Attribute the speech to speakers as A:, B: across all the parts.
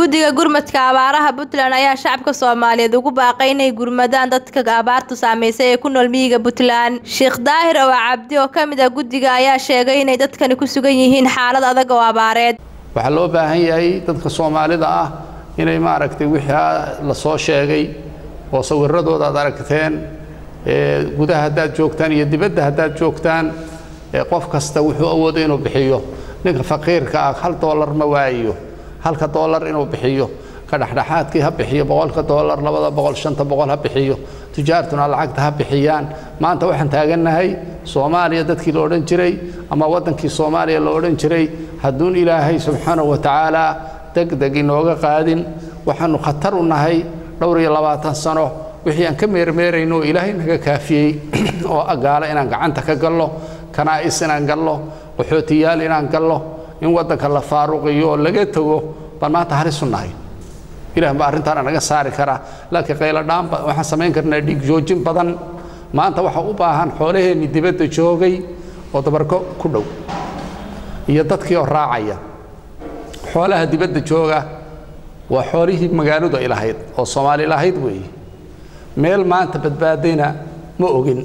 A: guddiga gurmadka abaaraha puntland ayaa shacabka soomaaliyeed ugu baaqay inay gurmadaan dadka abaartu saameysay ee ku nool miyiga puntland sheekh daahir oo cabdi oo ka mid ah guddiga ayaa sheegay inay dadkani ku sugan yihiin xaalad adag oo abaareed
B: waxaa loo baahan yahay dadka soomaalida ah inay maaragtay wixii la soo sheegay oo sawiradooda aad aragteen gudaha haddaad joogtaan iyo dibadda haddaad joogtaan qof kasta wuxuu awoodo inuu bixiyo ninka faqiirka ah hal doolar ma waayo halka doolar inuu bixiyo ka dhexdhexaadkii ha bixiyo boqolka doolar labada boqol shanta boqol ha bixiyo tujaartuna lacagta ha bixiyaan maanta waxaan taagannahay soomaaliya dadkii la odhan jiray ama waddankii soomaaliya la odhan jiray hadduun ilaahay subxaanahu wa tacaala degdeg inooga qaadin waxaannu khatar u nahay dhowr iyo labaatan sano wixii aan ka meermeerayno oo ilaahay naga kaafiyey oo agaala inaan gacanta ka gallo kanaa'is inaan gallo qaxootiyaal inaan gallo in waddanka la faaruqiyo oo laga tego baan maanta halisu nahay ilaah baa arrintaana naga saari karaa laakiin qayladhaan waxaan samayn karnaa dhiig joojin badan maanta waxaa u baahan xoolaheenni dibadda joogay oo dabarko ku dhow iyo dadkii oo raacaya xoolaha dibadda jooga waa xoolihii magaaladu ay lahayd oo soomaali lahayd weeye meel maanta badbaadayna ma ogin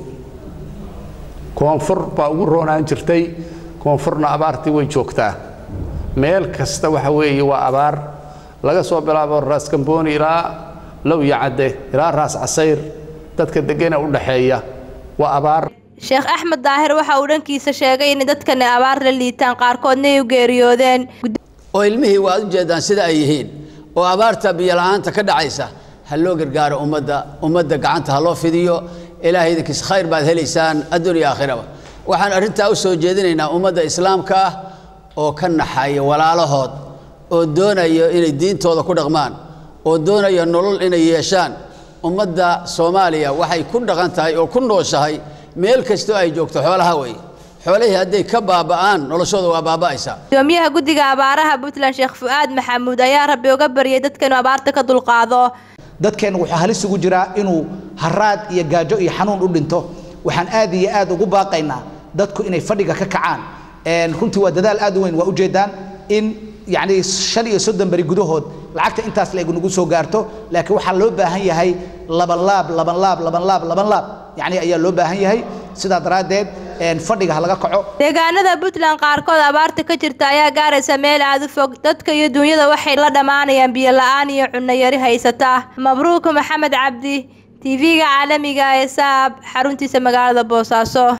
B: koonfur baa ugu roonaan jirtay koonfurna abaartii way joogtaa meel kasta waxa weeye waa abaar laga soo bilaabo raas gambooni ilaa lowya cadde ilaa raas casayr dadka degena u dhaxeeya waa abaar
A: sheekh axmed daahir waxa uu dhankiisa sheegay in dadkani abaar la liitaan qaarkoodna ay u geeriyoodeen
C: oo ilmihii waad u jeedaan sida ay yihiin oo abaarta biyola'aanta ka dhacaysa ha loo gargaaro ummadda ummadda gacanta ha loo fidiyo ilaahay idinkiis khayr baad helaysaan adduun iyo aakhiraba waxaan arrintaa u soo jeedinaynaa ummadda islaamka ah oo ka naxaya walaalahood oo doonayo inay diintooda ku dhaqmaan oo doonaya nolol inay yeeshaan ummadda soomaaliya waxay ku dhaqan tahay oo ku nooshahay meel kastoo ay joogto xoolaha wey xoolihii hadday ka baaba'aan noloshooda waa baaba'aysaa
A: gudoomiyaha guddiga abaaraha puntland sheekh fu'aad maxamuud ayaa rabbi uga baryay dadka inuu abaarta ka dulqaado
D: dadkeennu wuxuu halis ugu jiraa inuu haraad iyo gaajo iyo xanuun u dhinto waxaan aad iyo aad ugu baaqaynaa dadku inay fadhiga ka kacaan runtii waa dadaal aad u weyn waa ujeedaan in yacni shan iyo soddon beri gudahood lacagta intaas la nagu soo gaarto laakiin waxaa loo baahan yahay laban laab laban laab laban laab laban laab yacni ayaa loo baahan yahay sidaa daraaddeed fadhiga ha laga kaco
A: deegaanada puntland qaarkood abaarta ka jirta ayaa gaaraysa meel aad u fog dadka iyo duunyada waxay la dhammaanayaan biyo la-aan iyo cunno yari haysata mabruuk maxamed cabdi tv-ga caalamiga ee saab xaruntiisa magaalada boosaaso